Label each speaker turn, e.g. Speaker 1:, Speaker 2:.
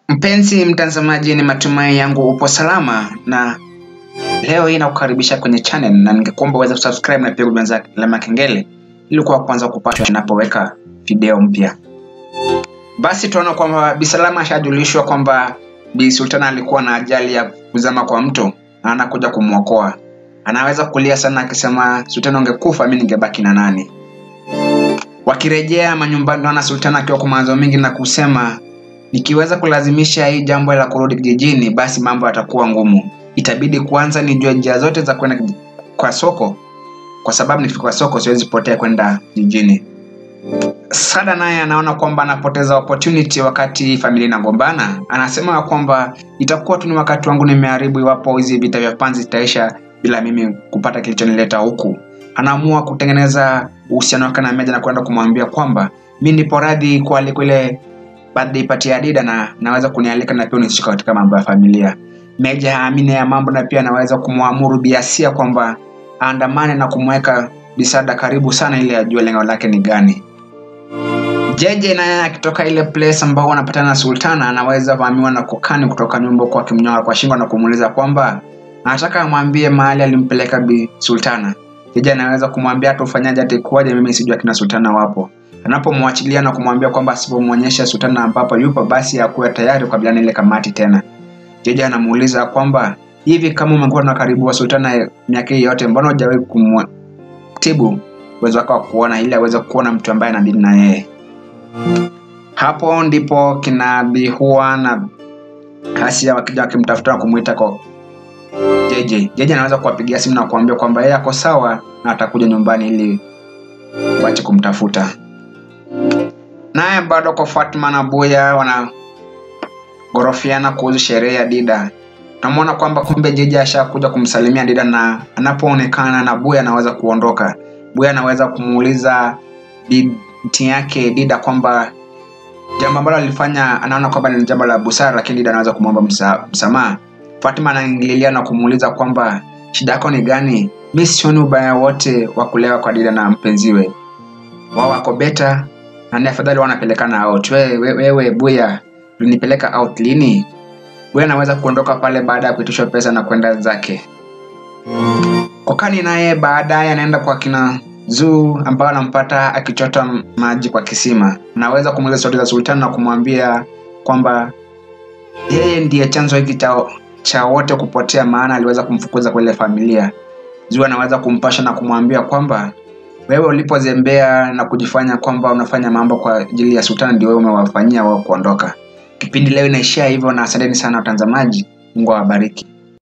Speaker 1: Mpenzi mtazamaji, ni matumai yangu upo salama, na leo hii nakukaribisha kwenye channel, na ningekuomba uweze kusubscribe na pia kubonyeza alama ya kengele ili kuwa kwanza kupata ninapoweka video mpya. Basi tunaona kwamba Bi Salama ashajulishwa kwamba Bi Sultana alikuwa na ajali ya kuzama kwa mto na anakuja kumwokoa. Anaweza kulia sana akisema, Sultana ungekufa, mimi ningebaki na nani? Wakirejea manyumbani, naona Sultana akiwa kwa mawazo mengi na kusema nikiweza kulazimisha hii jambo la kurudi kijijini, basi mambo yatakuwa ngumu. Itabidi kwanza nijue njia zote za kwenda kwa soko, kwa sababu nikifika kwa soko siwezi potea kwenda jijini. Sada naye anaona kwamba anapoteza opportunity wakati familia inagombana. Anasema kwamba itakuwa tu ni wakati wangu nimeharibu iwapo hizi vita vya panzi zitaisha bila mimi kupata kilichonileta huku. Anaamua kutengeneza uhusiano wake na Meja na kwenda kumwambia kwamba mi nipo radhi kualikwa ile birthday party ya Dida na naweza kunialika na pia unishika katika mambo ya familia. Meja haamini ya mambo na pia anaweza kumwamuru Biasia kwamba aandamane na kumweka Bisada karibu sana ili ajue lengo lake ni gani. Jeje naye akitoka ile place ambao wanapatana na Sultana anaweza vamiwa na kokani kutoka nyumba kwa akimnyoa kwa shingo na kumuuliza kwamba anataka amwambie mahali alimpeleka Bi Sultana. Jeje anaweza kumwambia hata ufanyaje hata ikuwaje, mimi sijui akina Sultana wapo. Anapomwachilia na kumwambia kwamba asipomwonyesha Sultana ambapo yupo basi akuwe tayari kukabiliana ile kamati tena. Jeje anamuuliza kwamba hivi kama umekuwa na karibu wa Sultana miaka hii yote, mbona hujawahi kumtibu uwezo wake wa kuona ili aweze kuona mtu ambaye anadili na yeye? Hapo ndipo kina Bihua na Asia wakija wakimtafuta na kumuita kwa JJ. JJ anaweza kuwapigia simu na kuambia kwamba yeye ako sawa na atakuja nyumbani ili wache kumtafuta. Naye bado kwa Fatma na Buya wanagorofiana kuhusu sherehe ya Dida. Tunamwona kwamba kumbe JJ ashakuja kumsalimia Dida na anapoonekana na Buya anaweza kuondoka. Buya anaweza kumuuliza binti yake Dida kwamba jambo ambalo alifanya anaona kwamba ni jambo la busara, lakini Dida anaweza kumwomba msa, msamaha. Fatima anaingililia na kumuuliza kwamba shida yako ni gani? Mi sioni ubaya wote wa kulewa kwa Dida na mpenziwe, wao wako beta na ni afadhali wanapelekana out. Wewe we, we, Buya ulinipeleka out lini? Buya anaweza kuondoka pale baada ya kuitishwa pesa na kwenda zake. Kokani naye baadaye anaenda kwa kina Zuu ambao anampata akichota maji kwa kisima. Anaweza kumuuliza stori za Sultana na kumwambia kwamba yeye ndiye chanzo hiki cha cha wote kupotea, maana aliweza kumfukuza kwa ile familia. Zuu anaweza kumpasha na kumwambia kwamba wewe ulipozembea na kujifanya kwamba unafanya mambo kwa ajili ya Sultana, ndio wewe umewafanyia wao kuondoka. Kipindi leo inaishia hivyo, na asanteni sana watazamaji. Mungu awabariki.